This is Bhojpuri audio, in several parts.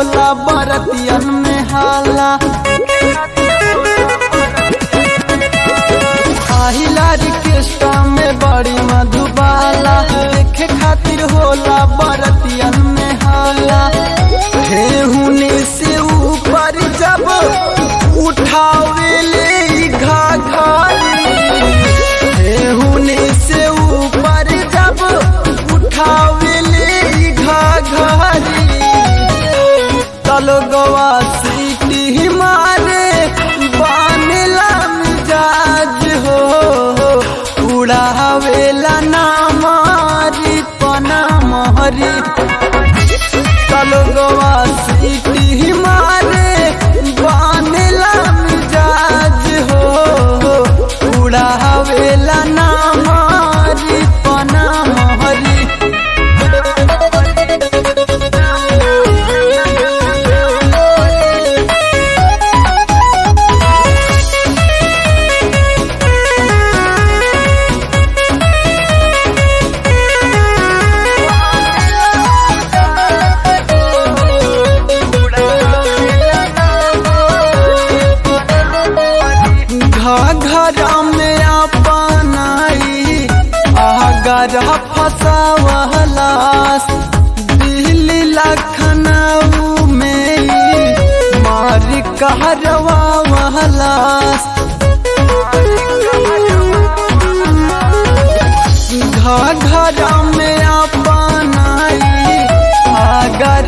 होला बरतियन में हाला आहिला रिकेस्टा में बड़ी मधुबाला देखे खातिर होला बरतियन में हाला हे हुने से ऊपर जब उठावे ले घाघरी हे हुने से ऊपर जब उठावे ले घाघरी तलो गवा सीटी मारे बानेला मिजाज हो उड़ावेला ना मारी पना महरी तलो गवा सीटी मारे बानेला मिजाज हो उड़ावेला ना मारी पना महरी घघरा में अपनाई आगर फसावलास दिल्ली लखनऊ में मार कहरवा वहलास घघरा में अपनाई आगर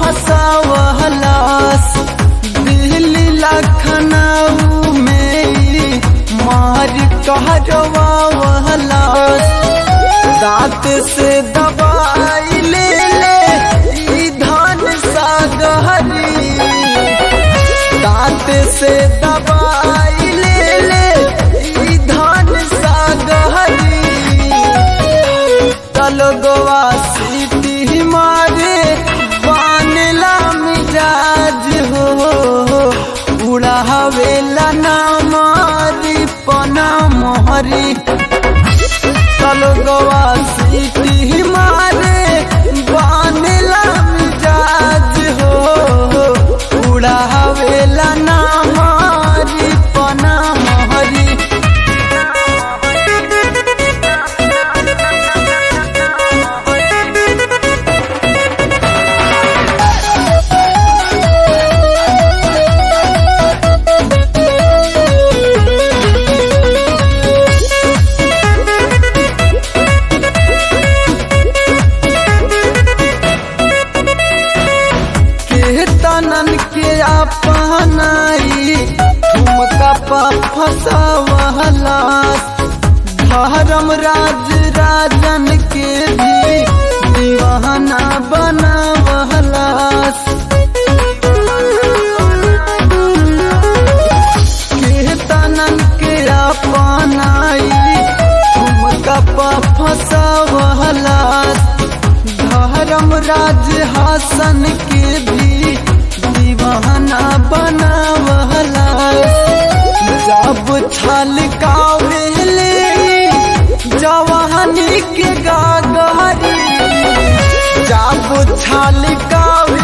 फसावलास दिल्ली लखनऊ में मार कहरवा वहलास दांत से दबाई ले ले ई धान सागहरी दांत से दबाई ले ले ई धान सागहरी तलगवा सीटी मारे बानला मिजाज हो उड़ावेला ना मारी पना मोहरी तलगवा सीटी मारे बानला मिजाज हो उड़ावेला ना मारी पना मोहरी कीर्तनन के अपनाई ठुमका पा फसावला धर्म राज राजन के भी दीवाना बनावला कीर्तनन के अपनाई ठुमका पा फसावला धर्म राज हासन के भी दीवाना बनावला जब छल कावेले जवानी के गागरी जब छल कावे